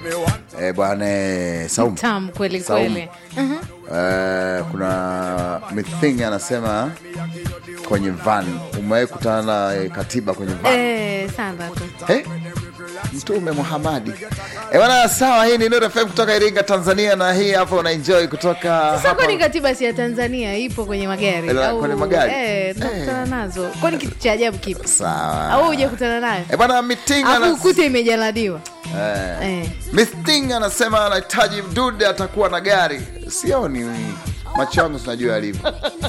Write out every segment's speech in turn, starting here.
eh, bwana eh, Saumu Tamu kweli Saumu. kweli. Mhm. Eh, kuna Mithing anasema kwenye van umewahi kutana na eh, katiba kwenye van Eh, sana tu. Eh? Mtume Muhamadi. Eh, bwana sawa, hii ni Nuru FM kutoka Iringa, Tanzania na hii hapa una enjoy kutoka Sasa hapa. kwani katiba si ya Tanzania ipo kwenye magari Eh, au kwenye magari? Eh, nakutana nazo. Kwani kitu cha ajabu kipi? Sawa. Au hujakutana nayo? Eh, bwana Mithing Afu anas- ukute imejaladiwa. eh. Eh. Mithing anasema anahitaji mdude atakuwa na gari. Sioni macho yangu tunajua yalivyo.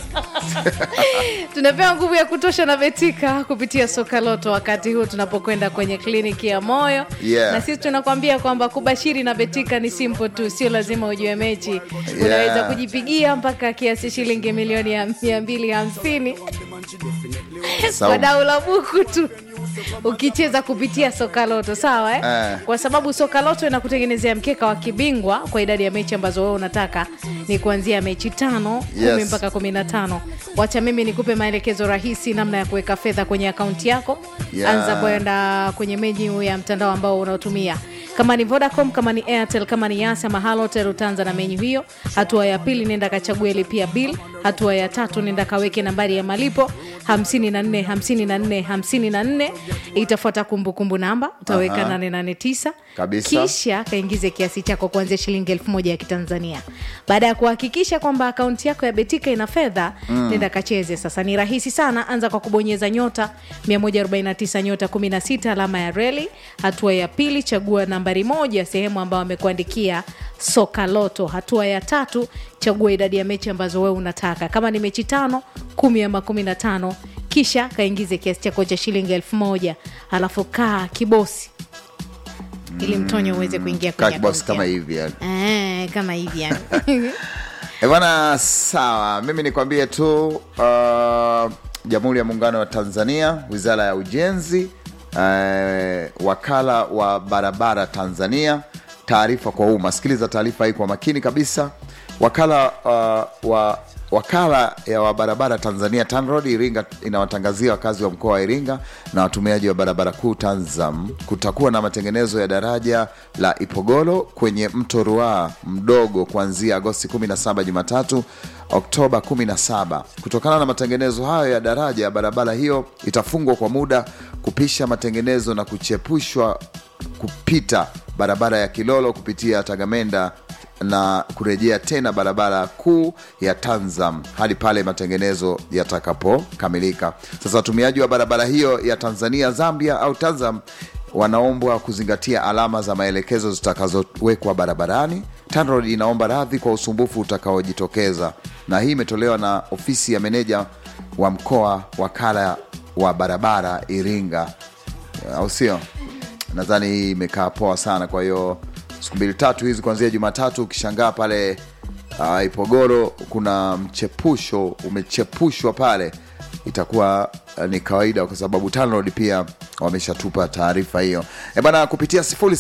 Tunapewa nguvu ya kutosha na Betika kupitia soka loto wakati huu tunapokwenda kwenye kliniki ya moyo Yeah. na sisi tunakwambia kwamba kubashiri na Betika ni simple tu, sio lazima ujue mechi. Unaweza kujipigia mpaka kiasi shilingi milioni ya mia mbili hamsini kwa Saumu. dau la buku tu ukicheza kupitia soka loto sawa eh? Eh. kwa sababu soka loto inakutengenezea mkeka wa kibingwa kwa idadi ya mechi ambazo wewe unataka ni kuanzia mechi tano Yes. kumi mpaka kumi na tano wacha mimi nikupe maelekezo rahisi namna ya kuweka fedha kwenye akaunti yako Yeah. anza kwenda kwenye menyu ya mtandao ambao unaotumia kama ni vodacom kama ni airtel kama ni yas ama halotel utaanza na menyu hiyo hatua ya pili nenda kachague lipia bill hatua ya tatu nenda kaweke nambari ya malipo 54 54 54 itafuata kumbukumbu namba utaweka Aha. 889 Kabisa. kisha kaingize kiasi chako kuanzia shilingi elfu moja ya kitanzania baada ya kuhakikisha kwamba akaunti yako ya betika ina fedha nenda kacheze sasa ni rahisi sana anza kwa kubonyeza nyota 149 nyota 16 alama ya reli hatua ya pili chagua nambari moja sehemu ambayo amekuandikia soka loto hatua ya tatu chagua idadi ya mechi ambazo wewe unataka kama ni mechi tano kumi ama kumi na tano kisha kaingize kiasi chako cha shilingi elfu moja alafu kaa kibosi ili mtonyo uweze kuingia Kaa kwenye kibosi akaunti kama yako. hivi yani. Eh, kama hivi yani Eh, bwana sawa, mimi nikwambie tu uh, Jamhuri ya Muungano wa Tanzania, Wizara ya Ujenzi, uh, wakala wa barabara Tanzania, taarifa kwa umma. Sikiliza taarifa hii kwa makini kabisa. Wakala uh, wa wakala ya wa barabara Tanzania TANROADS Iringa inawatangazia wakazi wa mkoa wa Iringa na watumiaji wa barabara kuu TANZAM kutakuwa na matengenezo ya daraja la Ipogolo kwenye mto Ruaha mdogo kuanzia Agosti 17 Jumatatu Oktoba 17. Kutokana na matengenezo hayo ya daraja, barabara hiyo itafungwa kwa muda kupisha matengenezo na kuchepushwa kupita barabara ya Kilolo kupitia Tagamenda na kurejea tena barabara kuu ya Tanzam hadi pale matengenezo yatakapokamilika. Sasa watumiaji wa barabara hiyo ya Tanzania Zambia au Tanzam wanaombwa kuzingatia alama za maelekezo zitakazowekwa barabarani. TANROADS inaomba radhi kwa usumbufu utakaojitokeza, na hii imetolewa na ofisi ya meneja wa mkoa wakala wa barabara Iringa, au sio? nadhani hii imekaa poa sana kwa hiyo siku mbili tatu hizi kuanzia jumatatu ukishangaa pale uh, ipogoro kuna mchepusho umechepushwa pale itakuwa uh, ni kawaida kwa sababu TANROADS pia wameshatupa taarifa hiyo e bana kupitia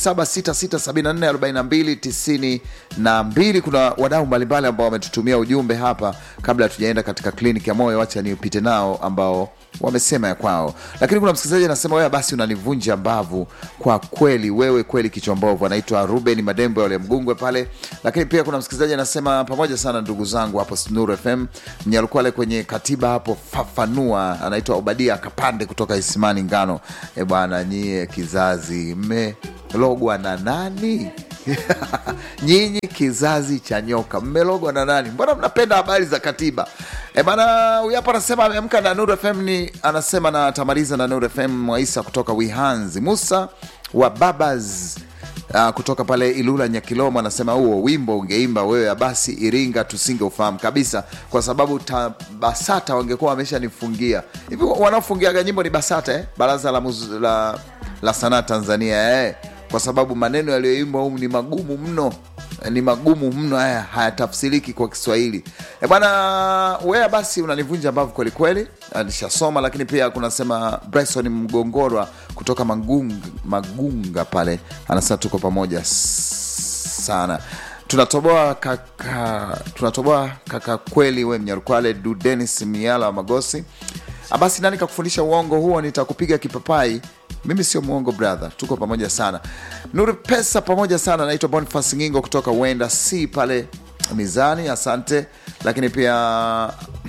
0766744292 kuna wadau mbalimbali ambao wametutumia ujumbe hapa kabla hatujaenda katika kliniki ya moyo wacha niupite nao ambao wamesema ya kwao lakini kuna msikilizaji anasema wewe basi unanivunja mbavu kwa kweli wewe kweli kichwa mbovu anaitwa ruben madembo wale mgungwe pale lakini pia kuna msikilizaji anasema pamoja sana ndugu zangu hapo snur fm mnyalukwale kwenye katiba hapo fafanua anaitwa obadia kapande kutoka isimani ngano e bwana nyie kizazi mmelogwa na nani nyinyi kizazi cha nyoka mmelogwa na nani mbona mnapenda habari za katiba e bana huyu hapa anasema ameamka na nur fm ni anasema na tamaliza na nur fm mwaisa kutoka wihanzi musa wa babas Uh, kutoka pale ilula nyakilomo anasema huo wimbo ungeimba wewe basi iringa tusingeufahamu kabisa kwa sababu ta, basata wangekuwa wameshanifungia hivi wanaofungiaga nyimbo ni basata eh? baraza la, muz, la, la sanaa tanzania eh? kwa sababu maneno yaliyoimbwa humu ni magumu mno ni magumu mno haya hayatafsiriki kwa kiswahili e bwana wea basi unanivunja mbavu kwelikweli nishasoma lakini pia kunasema bryson mgongorwa kutoka magunga, magunga pale anasema tuko pamoja s- sana tunatoboa kaka tunatoboa kaka kweli we mnyarukwale du denis miala wa magosi Ah, basi nani kakufundisha uongo huo nitakupiga kipapai mimi sio mwongo brother tuko pamoja sana nuru pesa pamoja sana naitwa bonifas ngingo kutoka uenda si pale mizani asante lakini pia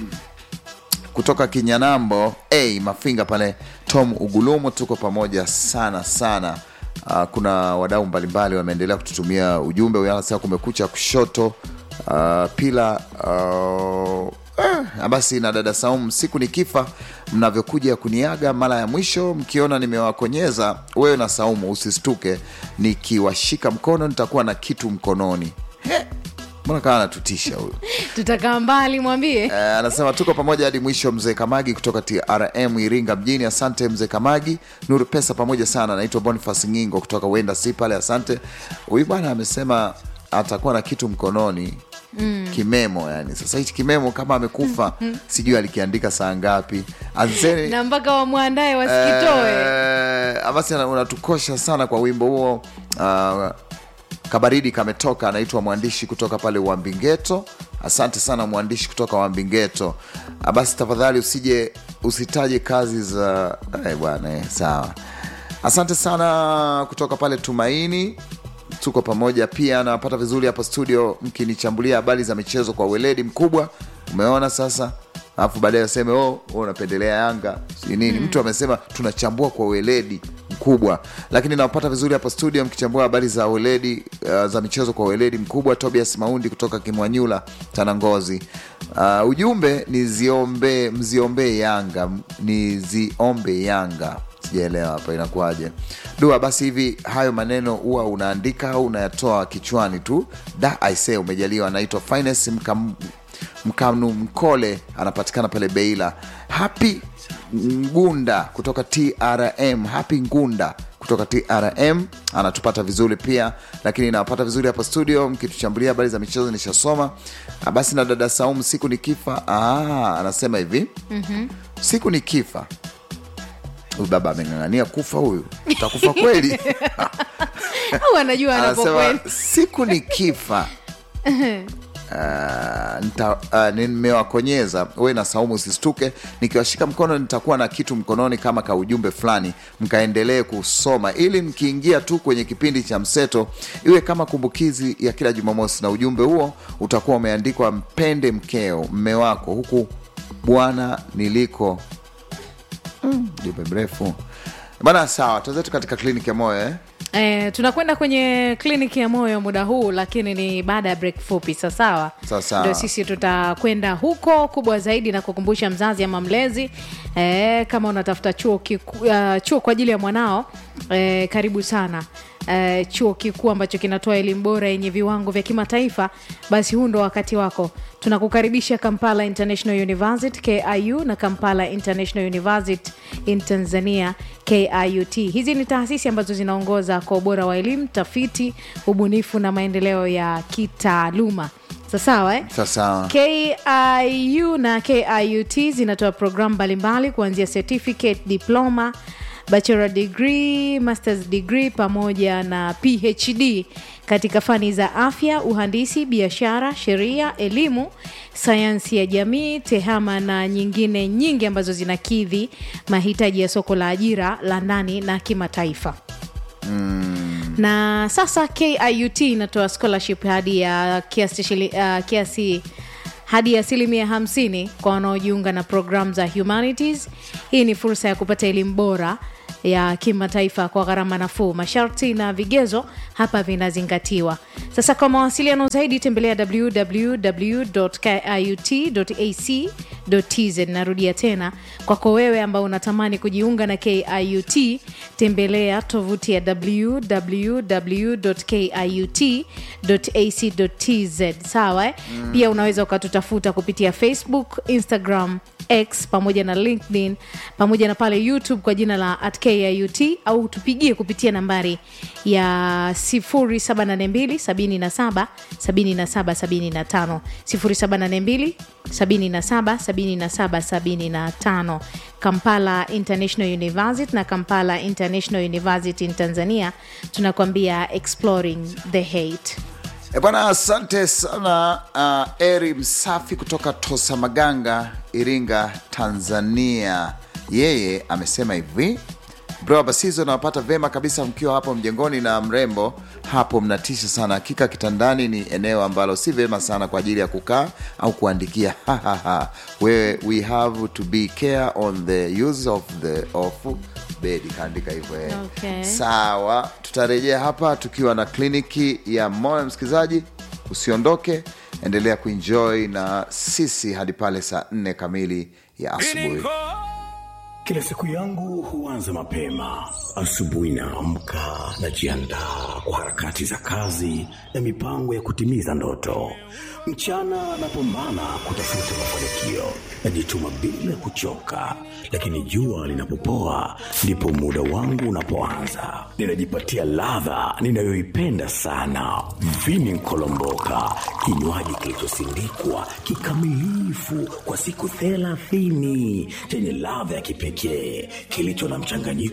kutoka kinyanambo a mafinga pale tom ugulumu tuko pamoja sana sana uh, kuna wadau mbalimbali wameendelea kututumia ujumbe uyasaa kumekucha kushoto uh, pila uh, eh, basi na dada Saumu, siku nikifa mnavyokuja kuniaga mara ya mwisho, mkiona nimewakonyeza wewe na Saumu, usistuke, nikiwashika mkono nitakuwa na kitu mkononi. He, mbona kawa anatutisha huyu? tutakaa mbali mwambie Eh, anasema tuko pamoja hadi mwisho. Mzee Kamagi kutoka TRM Iringa mjini, asante mzee Kamagi. Nuru pesa pamoja sana. Naitwa Boniface Ngingo kutoka Wenda si pale, asante. Huyu bwana amesema atakuwa na kitu mkononi mm. kimemo yani. Sasa hichi kimemo kama amekufa sijui alikiandika saa ngapi. Anzeni na mpaka wamwandae wasikitoe Eh, basi ana- unatukosha sana kwa wimbo huo uh, kabaridi kametoka anaitwa mwandishi kutoka pale wambingeto asante sana mwandishi kutoka wambingeto Ah, basi tafadhali usije usitaje kazi za eh, bwana eh, sawa asante sana kutoka pale tumaini tuko pamoja pia nawapata vizuri hapa studio mkinichambulia habari za michezo kwa weledi mkubwa umeona sasa alafu baadaye aseme oh, wewe unapendelea yanga si nini mtu amesema tunachambua kwa weledi mkubwa lakini nawapata vizuri hapa studio mkichambua habari za weledi uh, za michezo kwa weledi mkubwa tobias maundi kutoka kimwanyula tanangozi uh, ujumbe ni ziombe mziombee yanga niziombe yanga sijaelewa hapa inakuwaje dua basi hivi hayo maneno huwa unaandika au unayatoa kichwani tu da aise umejaliwa anaitwa finance mkam, mkanu mkole anapatikana pale beila happy ngunda kutoka trm happy ngunda kutoka trm anatupata vizuri pia lakini nawapata vizuri hapa studio mkituchambulia habari za michezo nishasoma Ah, basi na dada saumu siku nikifa ah, anasema hivi mm-hmm. siku nikifa huyu baba ameng'ang'ania kufa huyu utakufa kweli au anajua anasema anapokwenda siku nikifa Uh, nita, uh, nimewakonyeza we na saumu usistuke nikiwashika mkono nitakuwa na kitu mkononi kama ka ujumbe fulani mkaendelee kusoma ili mkiingia tu kwenye kipindi cha mseto iwe kama kumbukizi ya kila jumamosi na ujumbe huo utakuwa umeandikwa mpende mkeo mme wako huku bwana niliko jumbe mrefu bana sawa tuenzetu katika kliniki ya moyo eh? Eh, tunakwenda kwenye kliniki ya moyo muda huu lakini ni baada ya break fupi sasawa Sawa sawa. ndio sisi tutakwenda huko kubwa zaidi na kukumbusha mzazi ama mlezi eh, kama unatafuta chuo, kiku, uh, chuo kwa ajili ya mwanao eh, karibu sana eh, chuo kikuu ambacho kinatoa elimu bora yenye viwango vya kimataifa basi huu ndo wakati wako tunakukaribisha kampala international university kiu na kampala international university in tanzania kiut hizi ni taasisi ambazo zinaongoza kwa ubora wa elimu tafiti ubunifu na maendeleo ya kitaaluma sasawa eh? sawasawa kiu na kiut zinatoa programu mbalimbali kuanzia certificate diploma bachelor degree masters degree pamoja na phd katika fani za afya uhandisi biashara sheria elimu sayansi ya jamii tehama na nyingine nyingi ambazo zinakidhi mahitaji ya soko la ajira la ndani na kimataifa na sasa kiut inatoa scholarship hadi ya kiasi, shili- uh, kiasi hadi ya asilimia 50 kwa wanaojiunga na programu za humanities hii ni fursa ya kupata elimu bora ya kimataifa kwa gharama nafuu masharti na vigezo hapa vinazingatiwa sasa kwa mawasiliano zaidi tembelea www.kiut.ac.tz narudia tena kwako wewe ambao unatamani kujiunga na kiut tembelea tovuti ya www.kiut.ac.tz sawa eh? mm. pia unaweza ukatutafuta kupitia facebook instagram x pamoja na linkedin pamoja na pale youtube kwa jina la at kiut au tupigie kupitia nambari ya 0782 77 77 75 kampala international university na kampala international university in tanzania tunakwambia exploring the hate E bwana, asante sana uh, Eri Msafi kutoka Tosa Maganga, Iringa, Tanzania. Yeye amesema hivi, bro basizo nawapata vema kabisa mkiwa hapo mjengoni na mrembo hapo mnatisha sana hakika kitandani ni eneo ambalo si vema sana kwa ajili ya kukaa au kuandikia we, we have to be care on the use of the of bed kaandika hivyo eh. Okay. sawa tutarejea hapa tukiwa na kliniki ya moyo msikilizaji usiondoke endelea kuenjoy na sisi hadi pale saa nne kamili ya asubuhi Kila siku yangu huanza mapema. Asubuhi naamka, najiandaa kwa harakati za kazi na mipango ya kutimiza ndoto. Mchana napambana kutafuta mafanikio, najituma bila kuchoka, lakini jua linapopoa ndipo muda wangu unapoanza. Ninajipatia ladha ninayoipenda sana, vini nkolomboka, kinywaji kilichosindikwa kikamilifu kwa siku thelathini chenye ladha ya kipekee kilicho na mchanganyiko